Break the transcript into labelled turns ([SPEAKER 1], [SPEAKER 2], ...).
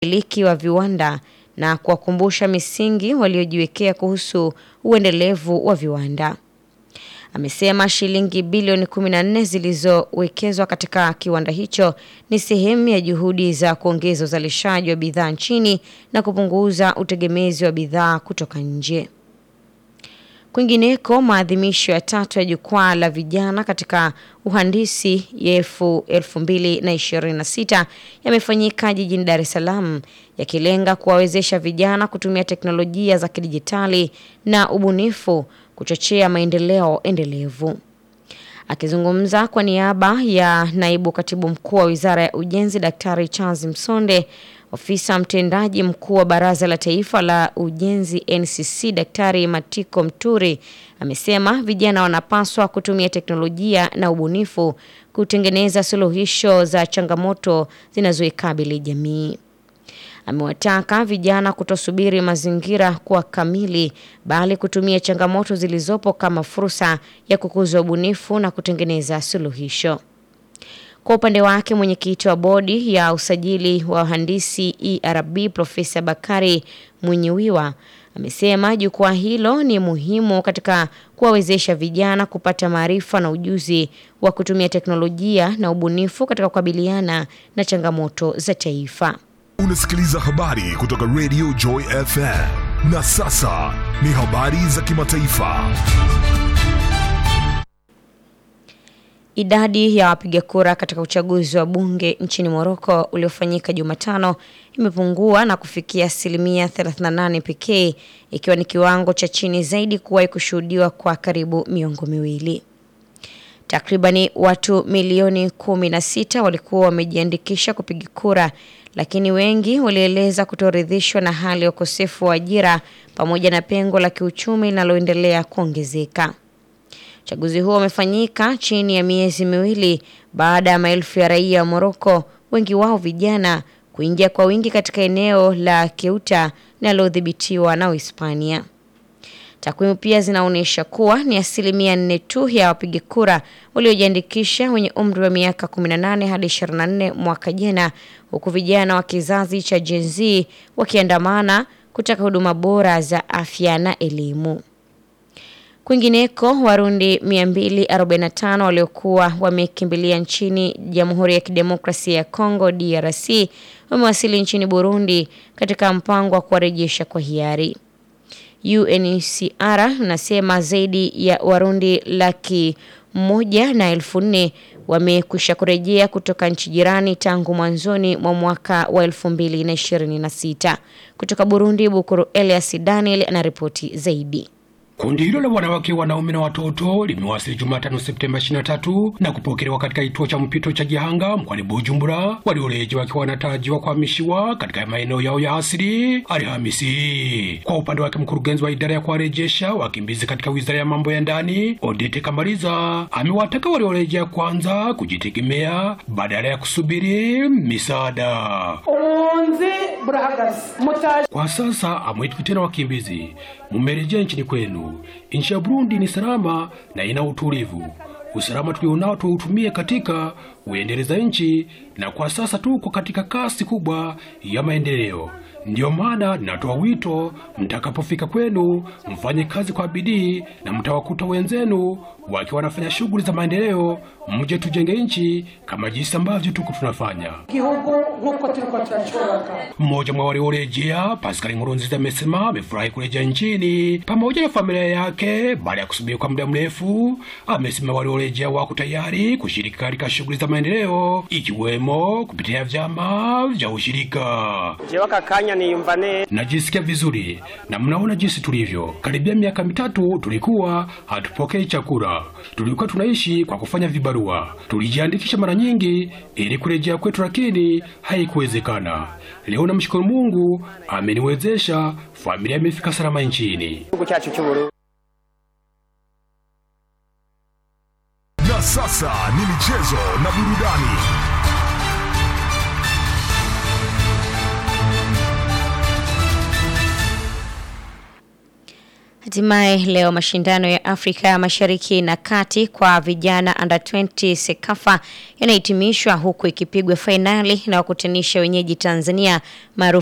[SPEAKER 1] umiliki wa viwanda na kuwakumbusha misingi waliojiwekea kuhusu uendelevu wa viwanda. Amesema shilingi bilioni 14 zilizowekezwa katika kiwanda hicho ni sehemu ya juhudi za kuongeza uzalishaji wa bidhaa nchini na kupunguza utegemezi wa bidhaa kutoka nje. Kwingineko, maadhimisho ya tatu ya jukwaa la vijana katika uhandisi yefu 2026 yamefanyika jijini Dar es Salaam yakilenga kuwawezesha vijana kutumia teknolojia za kidijitali na ubunifu kuchochea maendeleo endelevu. Akizungumza kwa niaba ya naibu katibu mkuu wa Wizara ya Ujenzi Daktari Charles Msonde, ofisa mtendaji mkuu wa Baraza la Taifa la Ujenzi NCC Daktari Matiko Mturi amesema vijana wanapaswa kutumia teknolojia na ubunifu kutengeneza suluhisho za changamoto zinazoikabili jamii. Amewataka vijana kutosubiri mazingira kuwa kamili bali kutumia changamoto zilizopo kama fursa ya kukuza ubunifu na kutengeneza suluhisho. Kwa upande wake mwenyekiti wa bodi ya usajili wa wahandisi ERB Profesa Bakari Mwinyiwiwa amesema jukwaa hilo ni muhimu katika kuwawezesha vijana kupata maarifa na ujuzi wa kutumia teknolojia na ubunifu katika kukabiliana na changamoto za taifa.
[SPEAKER 2] Unasikiliza habari kutoka Radio Joy FM. Na sasa ni habari za kimataifa.
[SPEAKER 1] Idadi ya wapiga kura katika uchaguzi wa bunge nchini Moroko uliofanyika Jumatano imepungua na kufikia asilimia 38 pekee, ikiwa ni kiwango cha chini zaidi kuwahi kushuhudiwa kwa karibu miongo miwili. Takribani watu milioni 16 walikuwa wamejiandikisha kupiga kura, lakini wengi walieleza kutoridhishwa na hali ya ukosefu wa ajira pamoja na pengo la kiuchumi linaloendelea kuongezeka. Uchaguzi huo umefanyika chini ya miezi miwili baada ya maelfu ya raia wa Moroko, wengi wao vijana, kuingia kwa wingi katika eneo la Keuta linalodhibitiwa na Uhispania. Takwimu pia zinaonyesha kuwa ni asilimia nne tu ya wapiga kura waliojiandikisha wenye umri wa miaka 18 hadi 24 mwaka jana, huku vijana wa kizazi cha Gen Z wakiandamana kutaka huduma bora za afya na elimu. Kwingineko, Warundi 245 waliokuwa wamekimbilia nchini Jamhuri ya Kidemokrasia ya Kongo DRC wamewasili nchini Burundi katika mpango wa kuwarejesha kwa hiari. UNHCR nasema zaidi ya Warundi laki moja na elfu nne wamekwisha kurejea kutoka nchi jirani tangu mwanzoni mwa mwaka wa 2026. Kutoka Burundi, Bukuru Elias Daniel anaripoti zaidi.
[SPEAKER 3] Kundi hilo la wanawake, wanaume na watoto limewasili Jumatano Septemba 23 na kupokelewa katika kituo cha mpito cha Gihanga mkoani Bujumbura, waliorejea wakiwa wanatarajiwa kuhamishiwa katika maeneo yao ya asili Alhamisi. Kwa upande wake, mkurugenzi wa idara ya kuwarejesha wakimbizi katika wizara ya mambo ya ndani Odete Kamaliza amewataka waliorejea kwanza kujitegemea badala ya kusubiri misaada. Kwa sasa amwitwi tena wakimbizi, mumerejea nchini kwenu. Nchi ya Burundi ni salama na ina utulivu. Usalama tulionao tuutumie katika uendeleza nchi, na kwa sasa tuko katika kasi kubwa ya maendeleo. Ndiyo maana ninatoa wito, mtakapofika kwenu mfanye kazi kwa bidii, na mtawakuta wenzenu wakiwa wanafanya shughuli za maendeleo, mje tujenge nchi kama jinsi ambavyo tuko tunafanya. Mmoja mwa waliorejea Pascal Nkurunziza amesema amefurahi kurejea nchini pamoja na familia yake baada ya kusubiri kwa muda mrefu. Amesema waliorejea wako tayari kushiriki katika shughuli za maendeleo ikiwemo kupitia vyama vya ushirika. Najisikia vizuri na mnaona jinsi tulivyo. Karibia miaka mitatu tulikuwa hatupokei chakula, tulikuwa tunaishi kwa kufanya vibarua. Tulijiandikisha mara nyingi ili kurejea kwetu, lakini haikuwezekana. Leo namshukuru Mungu ameniwezesha, familia imefika salama nchini.
[SPEAKER 2] Na sasa ni michezo na burudani.
[SPEAKER 1] Hatimaye leo mashindano ya Afrika ya Mashariki na Kati kwa vijana under 20 Sekafa yanahitimishwa huku ikipigwa fainali na wakutanisha wenyeji Tanzania maarufu